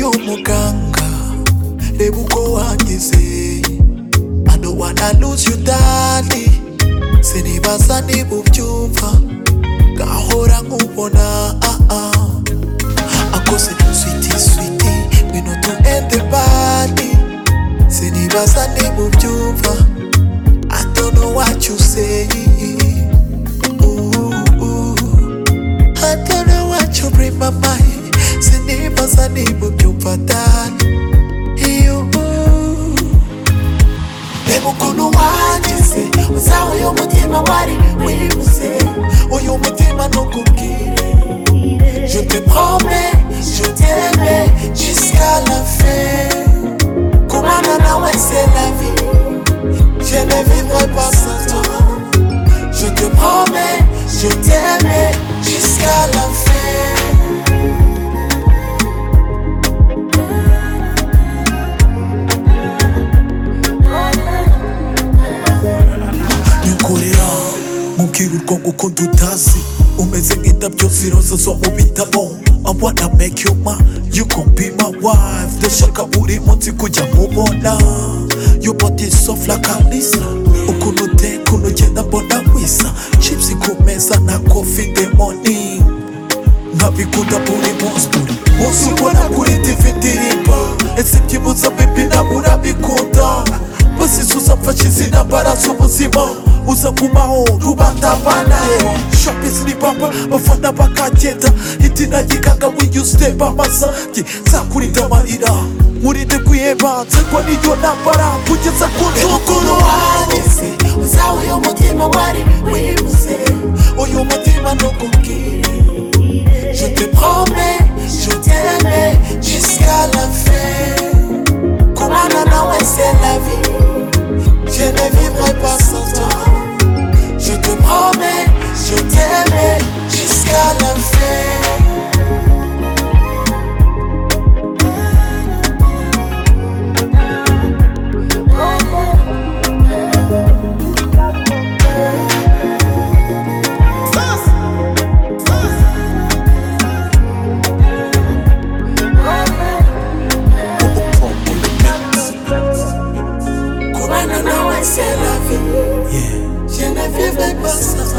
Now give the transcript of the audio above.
muganga reba uko wagize I don't wanna lose you darling sinibaza niba ubyumva gahora nkubona ah ah akose sweetie sweetie ngwino tu ende badi sinibaza niba ubyumva I don't know what you say Ooh, ooh. I don't know what you bring my mind Sinibaza niba ubyumva dani Iyo Reba ukuntu wagize uzaho uyu mutima wari wibuze Uyu mutima ntukubwire Je te promets, je t'aime jusqu'à la fin Kumana nawe c'est la vie Je ne vivrai pas sans toi Je te promets, je t'aime jusqu'à la fin nyukurira mubwira urwo gukunda utazi umeze nk'indabyo ziroza zo mu bitabo I wanna make you my, you gon' be my wife Ndashaka buri munsi kujya mubona Your body is soft like a lisa Ukuntu uteye, ukuntu ugenda mbona wisa Chips ku meza na coffee in the morning nkabikunda buri munsi buri munsi ubona kuri tv indirimbo ese byibuza bibi ntabwo urabikunda basize uzamfasha izina mbaraza ubuzima uza kumaho rubanda abanaye shopisi ni bamba bafana bakagenda itina ry'ikanga w'iyo usiteba amazange nzakurinda amarira nkurinde kwiheba nzego n'iyo ntambara kugeza ku ntukuru wanjye uzawe uyu mutima wari wibuze uyu mutima ntukubwire Je te promets, je t'aime jusqu'à la fin. Kumana nawe c'est la vie. Je ne vivrai pas sans toi. Je te promets, je t'aime jusqu'à la fin. Kumana nawe c'est la vie. Je ne vivrai pas sans toi.